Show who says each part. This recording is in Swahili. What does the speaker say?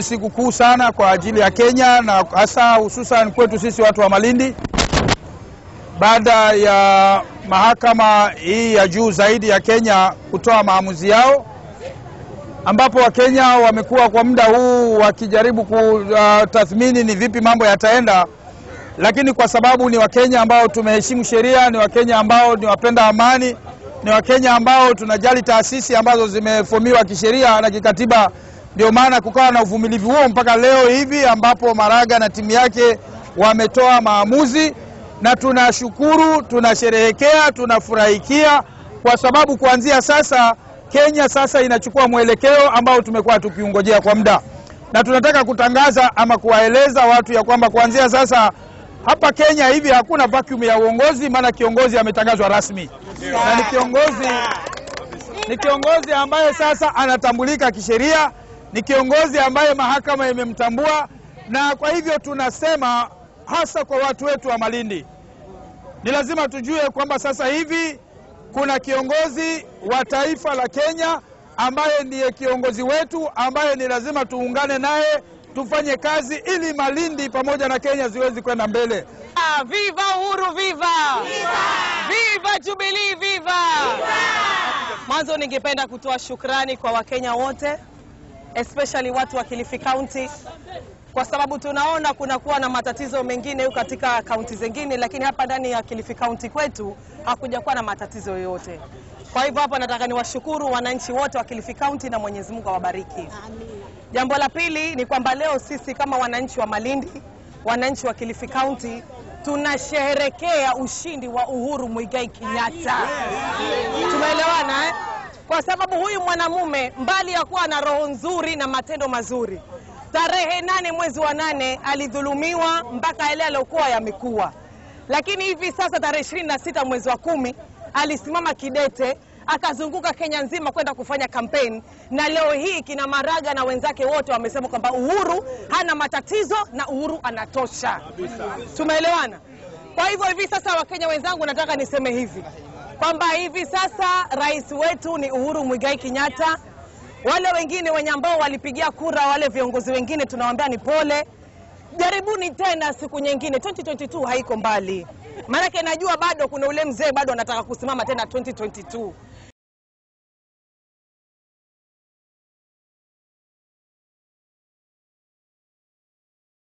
Speaker 1: siku kuu sana kwa ajili ya Kenya na hasa hususan kwetu sisi watu wa Malindi, baada ya mahakama hii ya juu zaidi ya Kenya kutoa maamuzi yao, ambapo Wakenya wamekuwa kwa muda huu wakijaribu kutathmini ni vipi mambo yataenda, lakini kwa sababu ni Wakenya ambao tumeheshimu sheria, ni Wakenya ambao ni wapenda amani, ni Wakenya ambao tunajali taasisi ambazo zimefomiwa kisheria na kikatiba ndio maana kukawa na uvumilivu huo mpaka leo hivi ambapo Maraga na timu yake wametoa maamuzi, na tunashukuru, tunasherehekea, tunafurahikia kwa sababu kuanzia sasa Kenya sasa inachukua mwelekeo ambao tumekuwa tukiungojea kwa muda, na tunataka kutangaza ama kuwaeleza watu ya kwamba kuanzia sasa hapa Kenya hivi hakuna vacuum ya uongozi, maana kiongozi ametangazwa rasmi na ni kiongozi, ni kiongozi ambaye sasa anatambulika kisheria ni kiongozi ambaye mahakama imemtambua, na kwa hivyo tunasema hasa kwa watu wetu wa Malindi, ni lazima tujue kwamba sasa hivi kuna kiongozi wa taifa la Kenya ambaye ndiye kiongozi wetu, ambaye ni lazima tuungane naye tufanye kazi ili Malindi pamoja na Kenya ziwezi kwenda mbele.
Speaker 2: Ah, Viva Uhuru, viva! Viva, viva Jubilee, viva! Mwanzo ningependa kutoa shukrani kwa Wakenya wote especially watu wa Kilifi County kwa sababu tunaona kunakuwa na matatizo mengine huko katika kaunti zingine, lakini hapa ndani ya Kilifi County kwetu hakuja kuwa na matatizo yoyote. Kwa hivyo hapa nataka niwashukuru wananchi wote wa Kilifi County na Mwenyezi Mungu awabariki. Jambo la pili ni kwamba leo sisi kama wananchi wa Malindi, wananchi wa Kilifi County tunasherehekea ushindi wa Uhuru Muigai Kenyatta. Tumeelewana eh? Kwa sababu huyu mwanamume mbali ya kuwa na roho nzuri na matendo mazuri, tarehe nane mwezi wa nane alidhulumiwa mpaka yale aliyokuwa yamekuwa, lakini hivi sasa tarehe ishirini na sita mwezi wa kumi alisimama kidete akazunguka Kenya nzima kwenda kufanya kampeni, na leo hii kina Maraga na wenzake wote wamesema kwamba Uhuru hana matatizo na Uhuru anatosha. Tumeelewana? Kwa hivyo hivi sasa, Wakenya wenzangu, nataka niseme hivi kwamba hivi sasa rais wetu ni Uhuru Muigai Kenyatta. Wale wengine wenye ambao walipigia kura, wale viongozi wengine tunawaambia ni pole, jaribuni tena siku nyingine. 2022 haiko mbali, maanake najua bado kuna ule mzee bado anataka kusimama tena 2022.